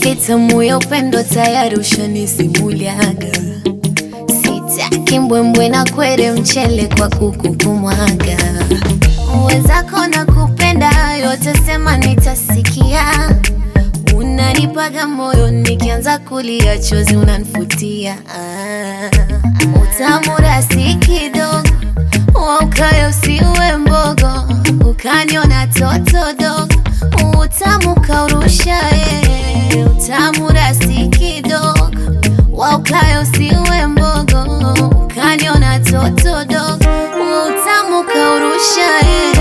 hadithi tamu ya upendo tayari ushanisimuliaga. Sitaki mbwembwe na kwere mchele kwa kuku kumwaga. Wenzako na kupenda yote sema nitasikia. Unanipaga moyo nikianza kulia chozi unanifutia. Ah, utamu rasi kidogo waukayo usiwe mbogo, ukaniona toto dogo, utamu kaurusha eh, utamu rasi kidogo waukayo usiwe mbogo, ukaniona toto dogo, utamu kaurusha eh.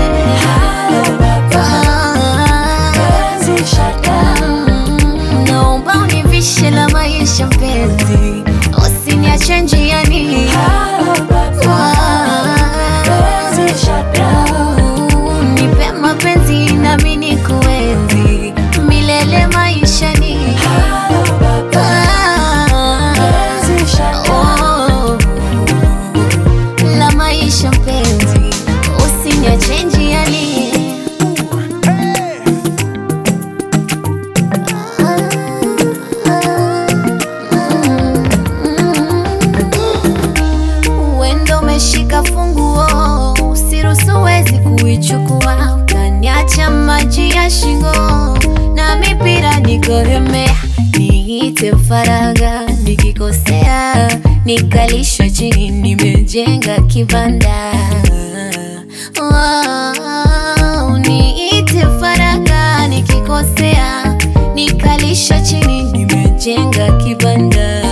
Mm, naomba univishe la maisha mpenzi, usiniache njiani. Nipe mapenzi nami nikuenzi milele maishani. Oh, la maisha mpenzi, usiniache njiani. Wendo umeshika funguo, usiruhusu wezi kuichukua, ukaniacha maji ya shingo na mipira nikohemea, niite faraga nikikosea, nikalishwa chini, nimejenga kibanda Wow, niite faraga nikikosea, nikalishwa chini, nimejenga kibanda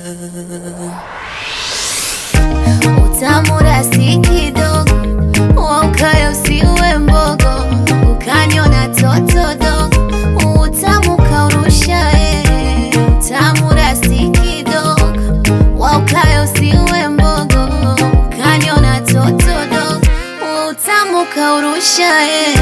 utamu rasi kidogo, waukayo usiwe mbogo, ukaniona toto dogo, utamu kaurusha eh, utamu rasi kidogo, waukayo usiwe mbogo, ukaniona toto dogo, utamu kaurusha eh.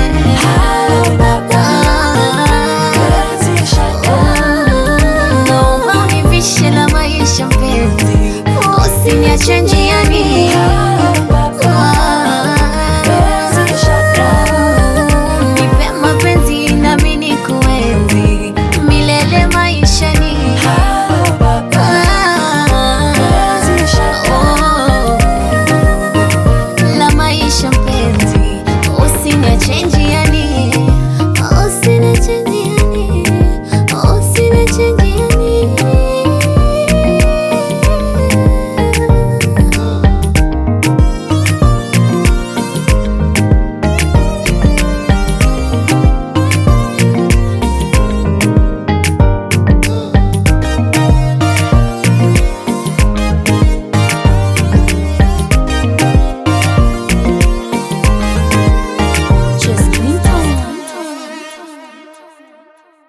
Naomba univishe la maisha mpenzi, usiniache njiani.